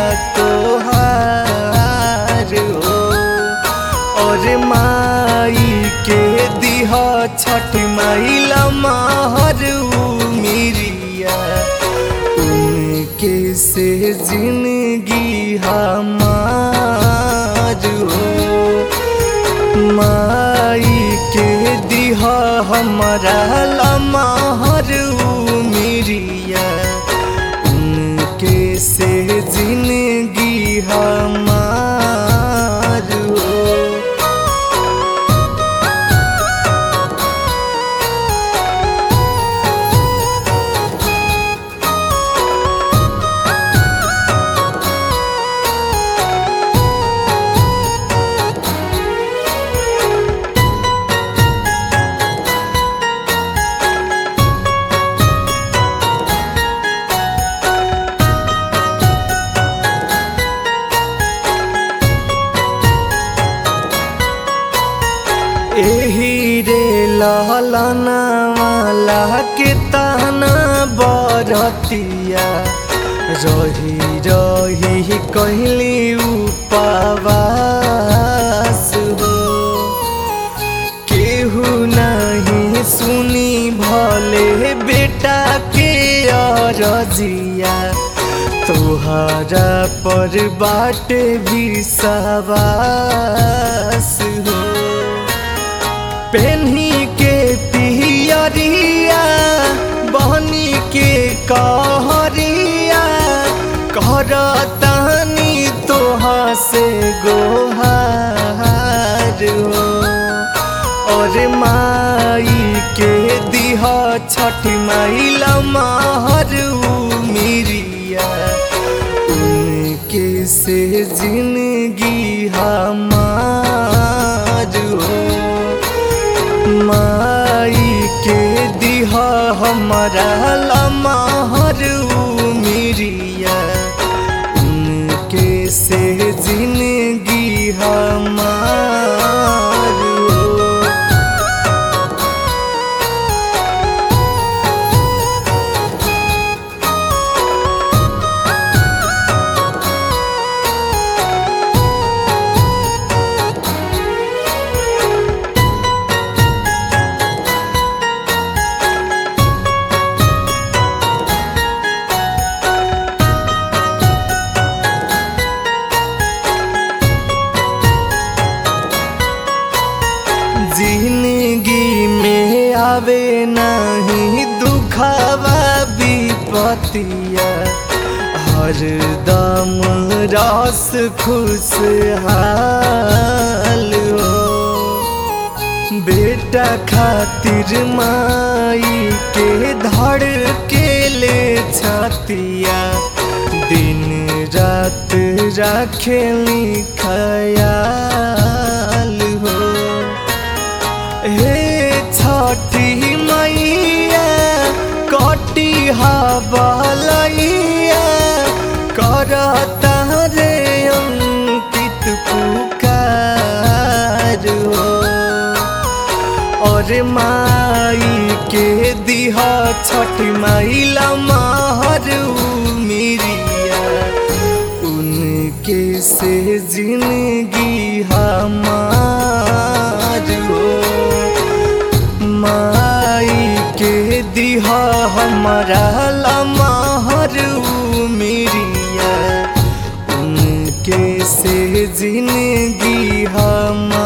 तोहार हो और माई के दिह छठ माइला महर मिरिया उनके से जिंदगी हमार हो माई के दिह हमारा लमहर मिरिया उनके से जिंदगी हमार हो एही रे लहलना वाला के ताना बरतिया रही रही कहली उपवास हो केहू नहीं सुनी भले बेटा के अरजिया तोहरा पर बाटे भी सवास हो पेन्ही के पियरिया बहनी के कहरिया करतानी तोहा से गोहार हो और माई के दिह छठ माइला महर मिरिया उनके से जिंदगी हमार हो माई के दिह हमारा लमहर मिरिया उनके से जिंदगी हमार हो जिंदगी में आवे नहीं दुखावा विपतिया हर दम रस खुशहाल हो बेटा खातिर माई के धड़ के ले छातिया दिन रात राखेली खयाल हो हे छठी मैया कटी हबलैया करता रे अंकित पुकार हो और माई के दिह छठ माइला महर मिरिया उनके से जिंदगी हमार हो माई के दिह हमारा लमहर मिरिया उनके से जिंदगी हमार